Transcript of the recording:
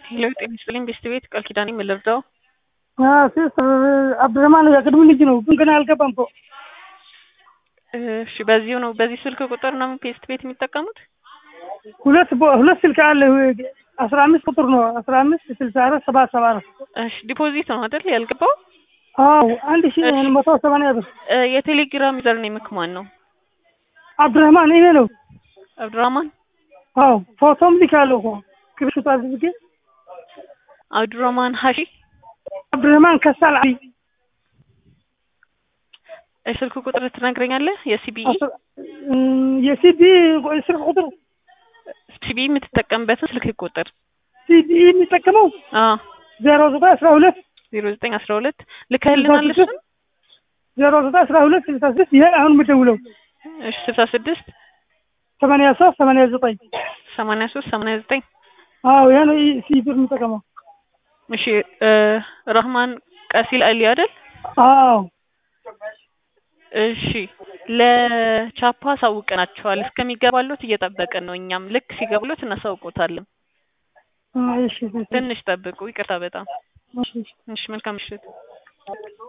ሄሎ ጤና ይስጥልኝ ቤስት ቤት ቃል ኪዳኔ ምን ልርዳው? ሲስተር አብዱረህማን የቅድሙ ልጅ ነው፣ ግን ገና አልገባም እኮ። እሺ በዚሁ ነው በዚህ ስልክ ቁጥር ነው ቤስት ቤት የሚጠቀሙት? ሁለት ቦ- ሁለት ስልክ አለ። አስራ አምስት ቁጥር ነው አስራ አምስት ስልሳ አራት ሰባት ሰባ አራት እሺ ዲፖዚት ነው አይደል ያልገባው? አዎ አንድ ሺ እሺ። መቶ ሰማንያ ብር እ የቴሌግራም ዩዘር ኔምክ ማን ነው? አብዱረህማን ይሄ ነው። አብዱራማን አዎ ፎቶም ልካለሁ እኮ ክብሽቱ አድርጌ አብዱራማን ሀሺ አብዱረህማን ከሳል አሊ ስልክ ቁጥር ትነግረኛለህ? የሲቢኢ አስራ- እም፣ የሲዲ ስልክ ቁጥር ሲቢኢ የምትጠቀምበትን ስልክ ቁጥር ሲዲ የሚጠቀመው አዎ ዜሮ ዘጠኝ አስራ ሁለት ዜሮ ዘጠኝ አስራ ሁለት ልከህልናል እሱን? ዜሮ ዘጠኝ አስራ ሁለት ስልሳ ስድስት ይሄ አሁን የምደውለው እሺ ስልሳ ስድስት ሰማንያ ሶስት ሰማንያ ዘጠኝ ሰማንያ ሶስት ሰማንያ ዘጠኝ አዎ ይሄ ነው ሲዲ የሚጠቀመው እሺ እ ረህማን ቀሲል አሊ አይደል? አዎ እሺ ለቻፓ አሳውቀናቸዋል። እስከሚገባሉት እየጠበቅን ነው። እኛም ልክ ሲገባሉት እናሳውቆታለን። እሺ ትንሽ ጠብቁ። ይቅርታ በጣም እሺ እሺ። መልካም ምሽት።